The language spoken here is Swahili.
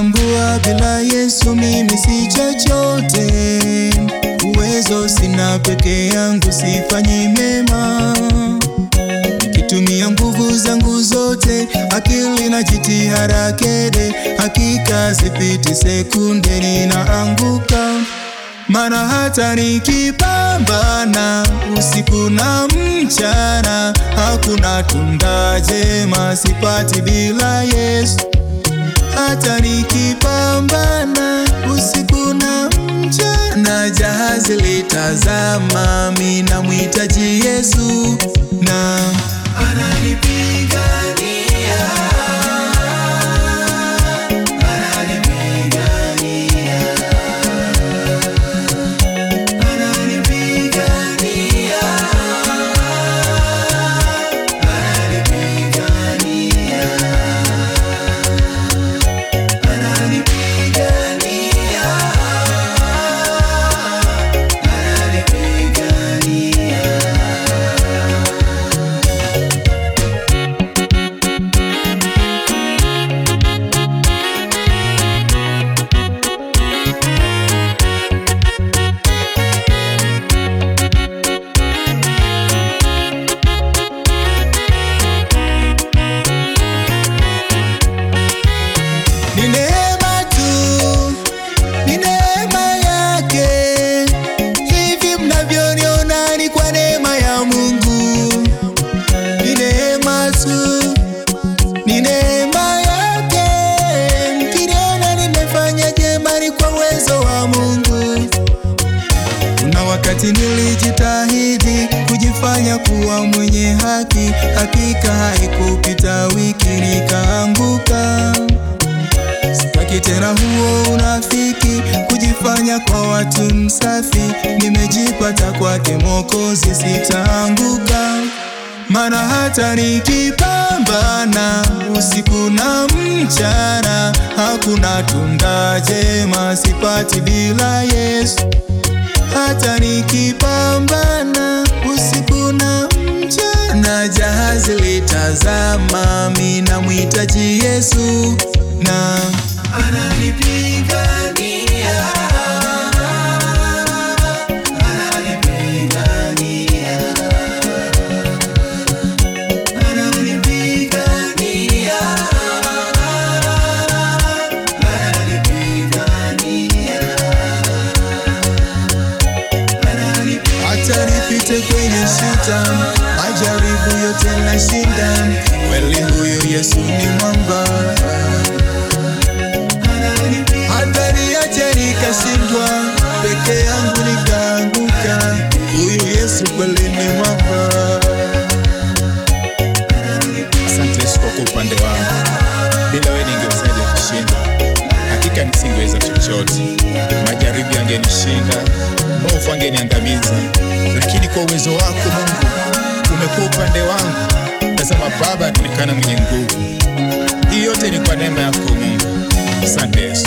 Natambua bila Yesu mimi si chochote, uwezo sina peke yangu, sifanyi mema. Nikitumia nguvu zangu zote, akili na jitihada kede, hakika sipiti sekunde ninaanguka. Mana hata nikipambana usiku na mchana, hakuna tunda jema sipati bila Yesu. Hata nikipambana usiku na mchana, jahazi litazama, mimi namhitaji Yesu na ananipigania, ananipigania, ananipigania, ananipigania, ananipigania, ananipigania. Ni neema tu, ni neema yake. Hivi mnavyoniona ni kwa neema ya Mungu. Ni neema tu, ni neema yake. Mkiniona nimefanya jema ni kwa uwezo wa Mungu. Kuna wakati nilijitahidi kujifanya kuwa mwenye haki, hakika haikupita wiki nikaanguka. Sitaki tena huo unafiki, kujifanya kwa watu msafi. Nimejipata kwake Mwokozi, sitaanguka. Mana hata nikipambana usiku na mchana, hakuna tunda jema sipati bila Yesu. Hata nikipambana usiku na mchana, jahazi litazama, mimi namhitaji Yesu na ananipigania, ananipigania, ananipigania, ananipigania hata nipite kwenye shita, majaribu yote nashinda. Kweli huyu Yesu ni mwamba, hata niache nikashindwa, peke yangu nikaanguka. Huyu Yesu kweli ni mwamba. Asante Yesu kwa kuwa upande wangu. Bila wewe ningewezaje kushinda? Hakika nisingeweza chochote. Majaribu yangenishinda, maovu angeniangamiza, lakini kwa uwezo wako Mungu umekuwa upande wangu. Tazama Baba, anaonekana mwenye nguvu. Hii yote ni kwa neema yako Mungu. Asante Yesu.